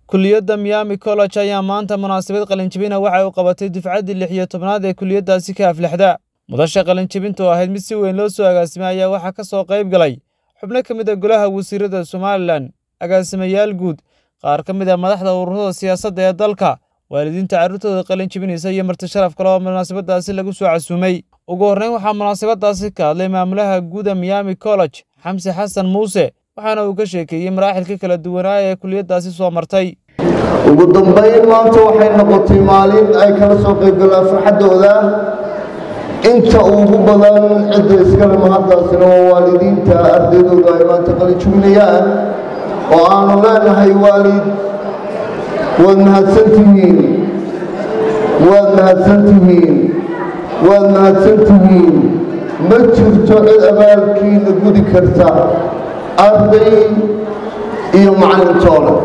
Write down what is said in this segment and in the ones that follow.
kuliyadda miami college ayaa maanta munaasabad qalinjibina waxay u qabatay dufcaddii lix iyo tobnaad ee kuliyaddaasi ka aflixda mudasha qalinjibinta oo ahayd mid si weyn loo soo agaasimay ayaa waxaa ka soo qayb galay xubno ka mid a golaha wasiirada somalilan agaasimayaal guud qaar ka mid a madaxda ururada siyaasadda ee dalka waalidiinta carruurtooda qalinjibinaysa iyo marti sharaf kale oo munaasabadaasi lagu soo casuumay ugu horreyn waxaa munaasabadaasi ka hadlay maamulaha guuda miami college xamse xasan muuse waxaana uu ka sheekeeyey maraaxilka kala duwanaa ee kuliyaddaasi soo martay ugu dambayn maanta waxay noqotay maalin ay kala soo qaybgalaan farxaddooda inta ugu badan cidda iskale mahaddaasina waa waalidiinta ardaydooda ay maanta qalijubinayaan oo aanu leenahay waalid waad mahadsantihiin waad mahadsantihiin waad mahadsantihiin ma jirto cid abaalkiina gudi karta arday iyo macallintoole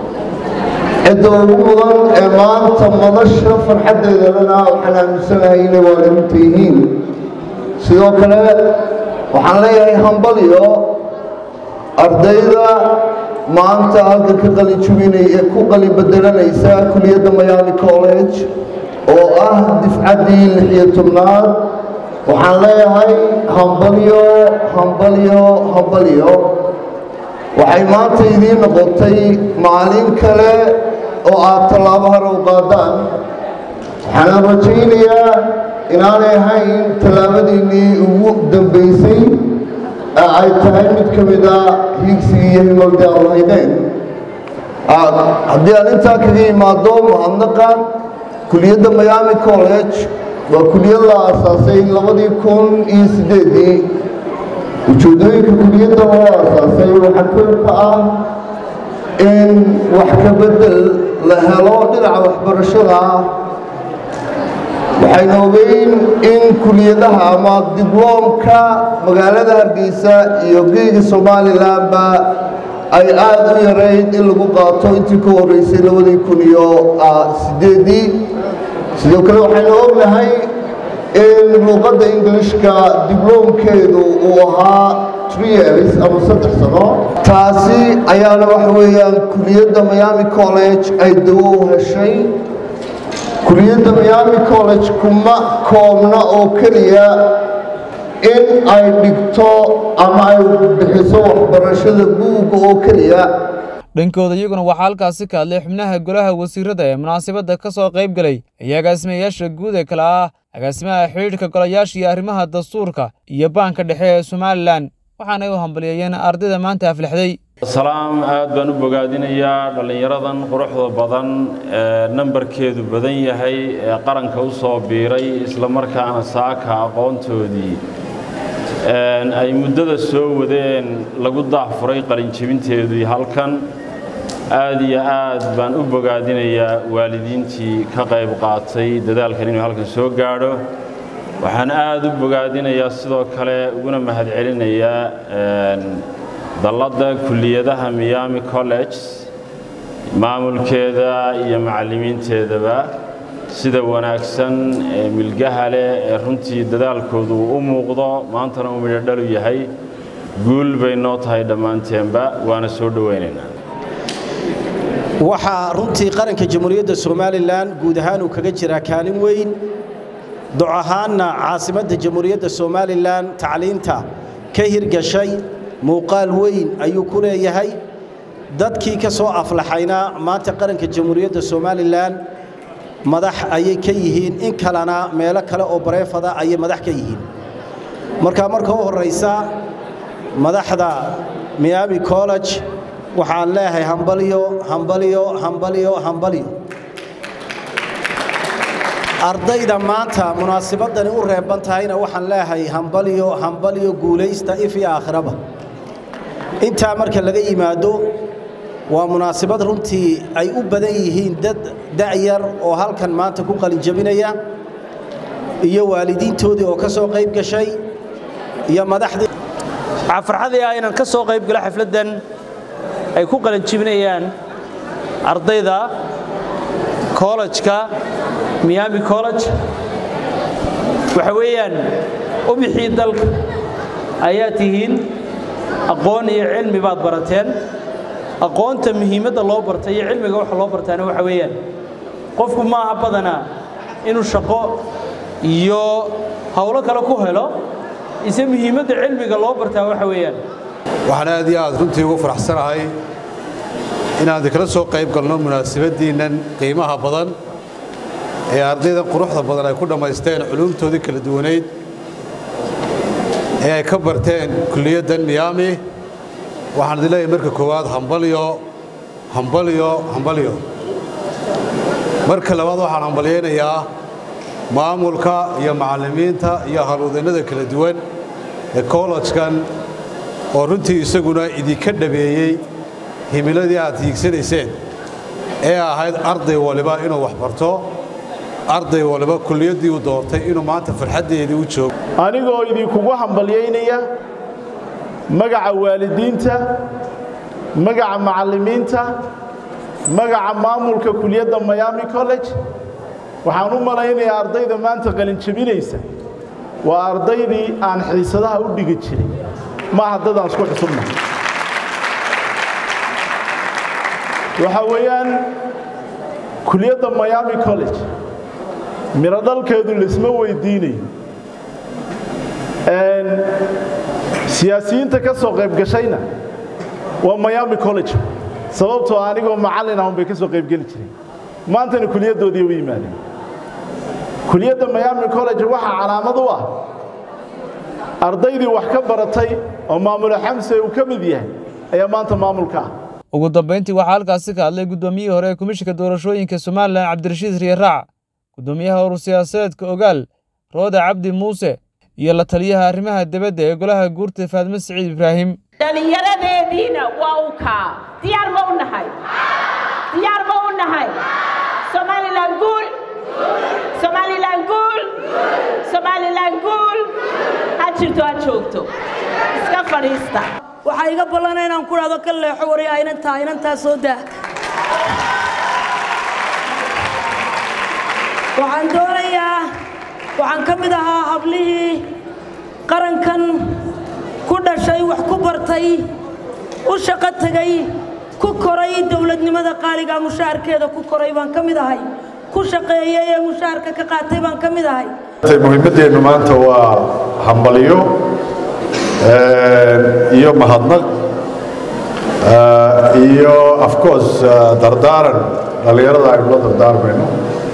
cidda ugu mudan ee maanta madasha farxaddeedalana waxaan aaminsanahay inay waalidiinta yihiin sidoo kale waxaan leeyahay hambalyo ardayda maanta halkan ka qalijubinay ee ku qalin bedelanaysa kuliyadda miami college oo ah difcaddii lix iyo tobnaad waxaan leeyahay hambalyo hambalyo hambalyo waxay maanta idiin noqotay maalin kale oo aad tallaabo hore u qaadaan waxaana rajaynayaa inaanay ahayn tallaabadiinnii ugu dambaysay ee ay tahay mid ka mid a hiigsigii iyo himaldii aad lahaydeen haddii aan intaa kaga imaado mahadnaqa kuliyadda miami college waa kuliyad la aasaasay labadii kun iyo siddeedii ujeeddooyinka kuliyadda loo aasaasay waxaa koor ka ah in wax ka beddel la helo dhinaca waxbarashada ah waxaynu ogeyn in kuliyadaha ama dibloomka magaalada hargeysa iyo geega somalilanba ay aada u yarayd in lagu qaato intii ka horreysay labadii kun iyo siddeedii sidoo kale waxaynu ognahay in luuqadda ingilishka dibloomkeedu uu ahaa years ama saddex sano taasi ayaana waxa weeyaan kuliyadda miami college ay dawo u heshay kuliyadda miami college kuma koobna oo keliya in ay dhigto ama ay bixiso waxbarashada buugga oo keliya dhankooda iyaguna waxaa halkaasi ka hadlay xubnaha golaha wasiirada ee munaasabadda ka soo qayb galay iyo agaasimayaasha guud ee kale ah agaasimaha xidhiidhka golayaasha iyo arrimaha dastuurka iyo baanka dhexe ee somalilan waxaanay u hambalyeeyeen ardayda maanta aflixday salaam aad baan u bogaadinayaa dhallinyaradan quruxda badan ee nambarkeedu badan yahay ee qaranka u soo biiray isla markaana saaka aqoontoodii ay muddada soo wadeen lagu daahfuray qalinjebinteedii halkan aad iyo aad baan u bogaadinayaa waalidiintii ka qayb qaatay dadaalkan inuu halkan soo gaadho waxaan aad u bogaadinayaa sidoo kale uguna mahadcelinayaa dalladda kulliyadaha miami college maamulkeeda iyo macallimiinteedaba sida wanaagsan ee milgaha leh ee runtii dadaalkoodu uu u muuqdo maantana uu midhodhalu yahay guul bay noo tahay dhammaanteenba waana soo dhowaynaynaa waxaa runtii qaranka jamhuuriyadda somalilan guud ahaan uu kaga jiraa kaalin weyn doc ahaanna caasimadda jamhuuriyadda somalilan tacliinta ka hirgashay muuqaal weyn ayuu ku leeyahay dadkii ka soo aflaxayna maanta qaranka jamhuuriyadda somalilan madax ayay ka yihiin in kalena meelo kale oo bareefada ayay madax ka yihiin marka marka u horraysa madaxda miami college waxaan leeyahay hambalyo hambalyo hambalyo hambalyo ardayda maanta munaasibadani u reeban tahayna waxaan leeyahay hambalyo hambalyo guulaysta if iyo aakhiraba intaa marka laga yimaado waa munaasibad runtii ay u badan yihiin dad da'yar oo halkan maanta ku qalinjabinaya iyo waalidiintoodii oo ka soo qayb gashay iyo madaxdii waxaa farxadii ah inaan ka soo qayb galo xafladdan ay ku qalinjibinayaan ardayda kollejka miami college waxa weeyaan ubixii dalka ayaa tihiin aqoon iyo cilmi baad barateen aqoonta muhiimadda loo bartay iyo cilmiga waxa loo bartaana waxa weeyaan qofku ma aha badanaa inuu shaqo iyo howlo kale ku helo ise muhiimadda cilmiga loo bartaa waxa weeyaan waxaan aad iyo aad runtii ugu faraxsanahay inaan kala soo qayb galno munaasabaddiinnan qiimaha badan ee ardaydan quruxda badan ay ku dhammaysteen culuumtoodii kala duwanayd ee ay ka barteen kulliyaddan miyaami waxaan idin leeyahay marka koowaad hambalyo hambalyo hambalyo marka labaad waxaan hambalyaynayaa maamulka iyo macallimiinta iyo halwadaennada kala duwan ee kollejkan oo runtii isaguna idinka dhabeeyey himiladii aad hiigsanayseen ee ahayd arday waliba inuu wax barto arday waliba kulliyaddii uu doortay inuu maanta farxaddeedii u joogo anigoo idinkugu hambalyaynaya magaca waalidiinta magaca macallimiinta magaca maamulka kuliyadda miami college waxaan u malaynayaa ardayda maanta qalinjabinaysa waa ardaydii aan xiisadaha u dhigi jiray maaha dadaan isku xusubna waxaa weeyaan kuliyadda miami college miro dhalkeedu laisma weydiinayo siyaasiyiinta ka soo qayb gashayna waa miami college sababtoo anigoo macallin ahun bay ka soo qayb geli jireen maantana kuliyaddoodii u yimaadeen kuliyadda miami college waxaa calaamad u ah ardaydii wax ka baratay oo maamule xamse uu ka mid yahay ayaa maanta maamulka ah ugu dambayntii waxaa halkaasi ka hadlay guddoomiyihii hore ee komishinka doorashooyinka somalilan cabdirashiid riyaraac guddoomiyaha urur siyaasadeedka ogaal rooda cabdi muuse iyo la taliyaha arrimaha dibadda ee golaha guurta faadme siciid ibraahim dhallinyaradeediina waa u kaa diyaar ma u nahay diyaar ma u nahay somalilan guul somalilan guul somalilan guul ha jirto ha joogto iska fadhiista waxaa iga ballana inaan ku dhahdo ka leexo waryaa inantaa inantaa soo daa waxaan doonayaa waxaan ka mid ahaa hablihii qarankan ku dhashay wax ku bartay u shaqo tegay ku koray dowladnimada qaaliga mushaharkeeda ku koray baan ka mid ahay ku shaqeeyey ee mushaharka ka qaatay baan ka mid ahay muhiimaddeennu maanta waa hambalyo iyo mahadnaq iyo of course dardaaran dhallinyarada aynu la dardaarmayno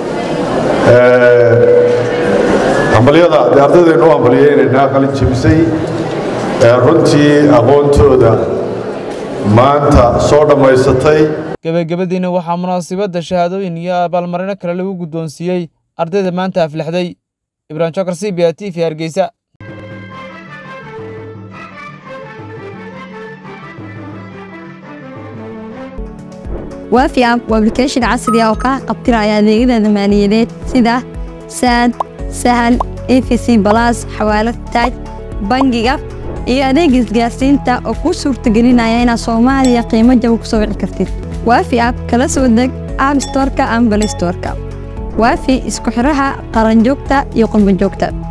hambalyada dee ardaydeenu u hambaliyeynaynaa qalin jebisay runtii aqoontooda maanta soo dhammaysatay gebagabadiina waxaa munaasibadda shahaadooyin iyo abaalmarino kale lagu guddoonsiiyey ardayda maanta aflixday ibraahim jokar c b a t v hargeysa waafi app waa application casri ah oo kaa qabtiraya adeegyada maaliyadeed sida saad sahal efc balas xawaalad taaj bangiga iyo adeeg isgaarsiinta oo kuu suurtagelinaya inaad soomaaliya qiimo jaba ku soo wici kartid waafi app kala soo deg app storeka ama balay storeka waafi isku xidhaha qaranjoogta iyo qurbanjoogta